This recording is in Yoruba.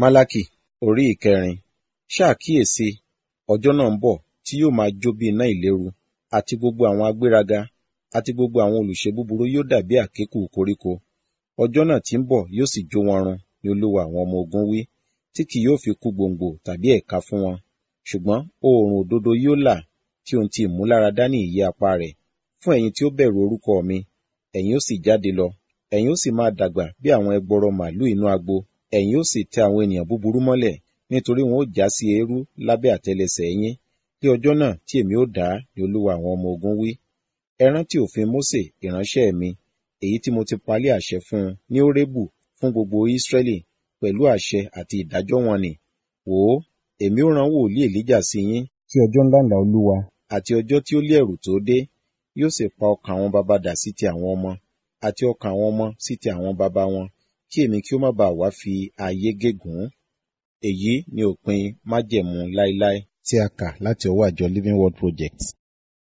Málákì orí ìkẹrin ṣàkíyèsí ọjọ́ náà ń bọ̀ tí yóò máa jó bí iná ìléru àti gbogbo àwọn agbéraga àti gbogbo àwọn olùṣe búburú yóò dàbí àkékù koríko ọjọ́ náà tí ń bọ̀ yóò sì jó wọn run ni olúwa àwọn ọmọ ogun wí tí kì yóò fi kú gbòǹgbò tàbí ẹ̀ka fún wọn ṣùgbọ́n oòrùn òdodo yóò là tí ohun ti ìmúláradá ní ìyẹ́ apá rẹ̀ fún ẹ̀yin tí ó bẹ̀rù orúkọ mi ẹ̀yin ó sì jáde lọ ẹ̀yin ó sì máa dàgbà bí àwọn ẹgbọrọ màlúù inú agbo ẹ̀yin ó sì tẹ àwọn ènìyàn búburú mọ́lẹ̀ nítorí wọn ó já sí eérú lábẹ́ àtẹlẹsẹ̀ yín ní ọjọ́ náà tí èmi ó dá ni olúwa àwọn ọmọ ogun wí ẹ rántí òfin Mósè ìránṣẹ́ mi èyí tí mo ti palẹ̀ àṣẹ fún un ní Hórébù fún gbogbo Ísírẹ́lì pẹ̀lú àṣẹ àti ìdájọ́ wọn nì wò ó èmi ó rán wòlíì Èlíjà sí yín tí ọjọ́ ńlá ńlá olúwa àti ọjọ́ tí ó lé ẹ̀rù tó dé yóò sì pa ọkàn àwọn baba dà sí ti àwọn ọmọ àti ọkàn àwọn ọmọ sí ti àwọn baba wọn kí èmi kí ó má bàa wá fi ayé gégùn èyí ni òpin májẹ̀mú láéláé tí a kà láti ọwọ́ àjọ Living Word Project